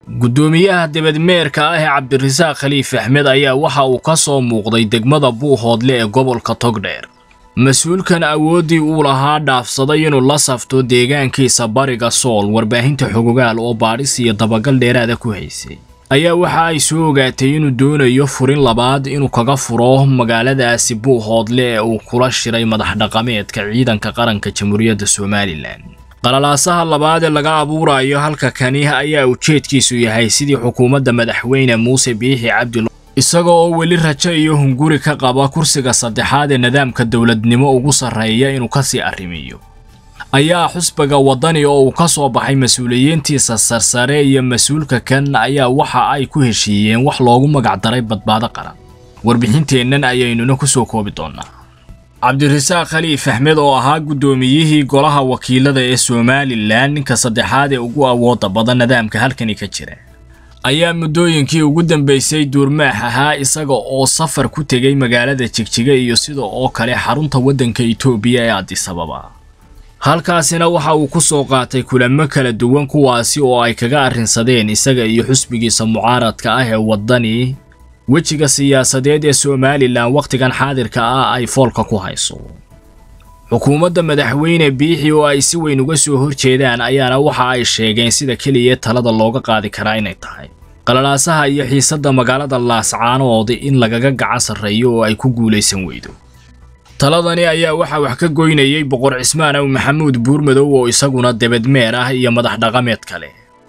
guddoomiyaha debadmeerka ah ee cabdirasaaq khaliif axmed ayaa waxa uu ka soo muuqday degmada buuhoodle ee gobolka togdheer mas-uulkan awooddii uu lahaa dhaafsaday inuu la safto deegaankiisa bariga sool warbaahinta xogogaal oo baadhis iyo dabagal dheeraada ku haysay ayaa waxa ay soo ogaatay inuu doonayo furin labaad inuu kaga furo magaaladaasi buuhoodle ee uu kula shiray madax dhaqameedka ciidanka qaranka jamhuuriyadda somalilan qalalaasaha labaad ee laga abuurayo halka kani ayaa ujeedkiisu yahay sidii xukuumadda madaxweyne muuse biixi cabdi isaga oo weli rajo iyo hunguri ka qaba kursiga saddexaad ee nidaamka dowladnimo ugu sarreeya inuu kasii arrimiyo ayaa xusbiga waddani oo uu ka soo baxay mas-uuliyiintiisa sarsare iyo mas-uulka kan ayaa waxa ay ku heshiiyeen wax loogu magacdaray badbaado qaran warbixinteennan ayaynuna ku soo koobi doonnaa cabdirasaaq khaliif axmed oo ahaa guddoomiyihii golaha wakiilada ee somalilan ninka saddexaad ee ugu awoodda badan nidaamka halkani ka jira ayaa muddooyinkii ugu dambaysay duurmaax ahaa isaga oo safar ku tegay magaalada jigjiga iyo sida oo kale xarunta waddanka itoobiya ee adisababa halkaasina waxa uu ku soo qaatay kulamo kala duwan kuwaasi oo ay kaga arrinsadeen isaga iyo xusbigiisa mucaaradka ah ee waddani wejiga siyaasadeed ee somalilan wakhtigan xaadirka ah ay foolka ku hayso xukuumadda madaxweyne biixi oo ay si weyn uga soo horjeedaan ayaana waxa ay sheegeen sida keliya talada looga qaadi karaa inay tahay qalalaasaha iyo xiisadda magaalada laascaanood in lagaga gacan sarreeyo oo ay ku guulaysan weydo taladani ayaa waxaa wax ka goynayay boqor cismaan aw maxamuud buurmadow oo isaguna debadmeer ah iyo madax dhaqameed kale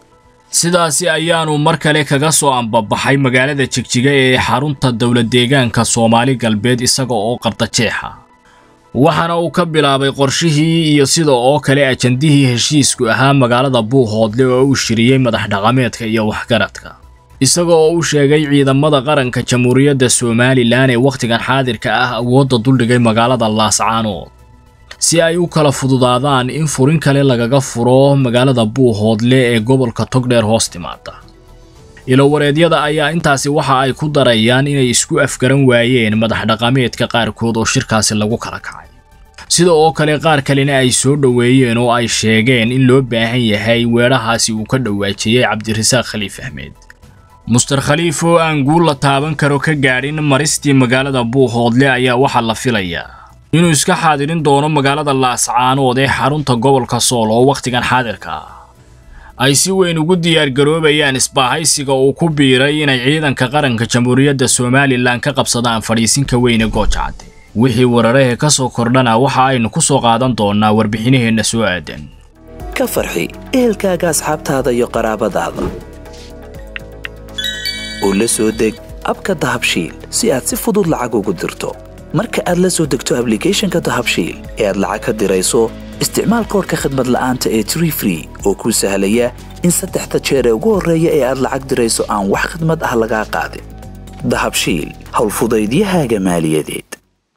sidaasi ayaanu mar kale kaga soo ambabaxay magaalada jigjiga ee xarunta dowlad deegaanka soomaali galbeed isaga oo qardajeexa waxaana uu ka bilaabay qorshihii iyo sida oo kale ajandihii heshiisku ahaa magaalada buuhoodle oo uu shiriyey madax dhaqameedka iyo waxgaradka isaga oo u sheegay ciidamada qaranka jamhuuriyadda somalilan ee wakhtigan xaadirka ah awoodda duldhigay magaalada laascaanood si ay u kala fududaadaan in furin kale lagaga furo magaalada buuhoodle ee gobolka togdheer hoos timaada ilowareedyada ayaa intaasi waxa ay ku darayaan inay isku afgaran waayeen madax dhaqameedka qaarkood oo shirkaasi lagu kala kacay sida oo kale qaar kalena ay soo dhoweeyeen oo ay sheegeen in loo baahan yahay weedhahaasi uu ka dhawaajiyey cabdirasaaq khaliif axmed muster khaliif oo aan guul la taaban karo ka gaadhin maristii magaalada buuhoodle ayaa waxaa la filayaa inuu iska xaadirin doono magaalada laascaanood ee xarunta gobolka sool oo wakhtigan xaadirka ah ay si weyn ugu diyaargaroobayaan isbaahaysiga uu ku biiray inay ciidanka qaranka jamhuuriyadda somalilan ka qabsadaan fadhiisinka weyne goojacadde wixii wararahe ka soo kordhana waxa aynu ku soo qaadan doonnaa warbixinaheenna soo aadan ka farxi ehelkaaga asxaabtaada iyo qaraabadaada oo la soo deg abka dahabshiil si aad si fudud lacag ugu dirto marka aad la soo degto ablicathonka dahabshiil ee aad lacag ka dirayso isticmaal koorka khadmad la'aanta ee tree free oo kuu sahlaya in saddexda jeer ee ugu horreeya ee aad lacag dirayso aan wax khadmad ah lagaa qaadin dahabshiil howlfudaydiyahaaga maaliyadeed